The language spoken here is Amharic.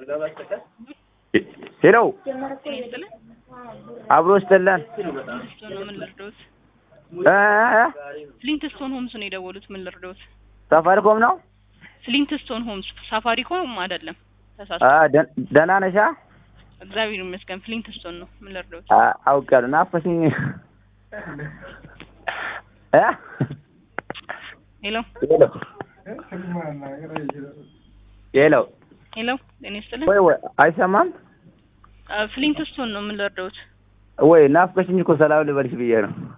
ሄሎ ይስጥልን አብሮ ስጥልን ፍሊንትስቶን ነው ምን ልርዳዎት? እ እ ፍሊንትስቶን ሆምስ ነው የደወሉት ምን ልርዳዎት? ሳፋሪኮም ነው ፍሊንትስቶን ሆምስ ሳፋሪኮም አይደለም ተሳስ አ ደ- ደህና ነሻ እግዚአብሔር ይመስገን ፍሊንትስቶን ነው ምን ልርዳዎት? አ አውቄያለሁ ናፈሽኝ እ ሄሎ ሄሎ ሄሎ ሄሎ ጤና ይስጥልን ወይ ወይ አይሰማም አ፣ ፍሊንትስቶን ነው ምን ልርዳዎት? ወይ ናፍቀሽኝ እኮ ሰላም ልበልሽ ብዬ ነው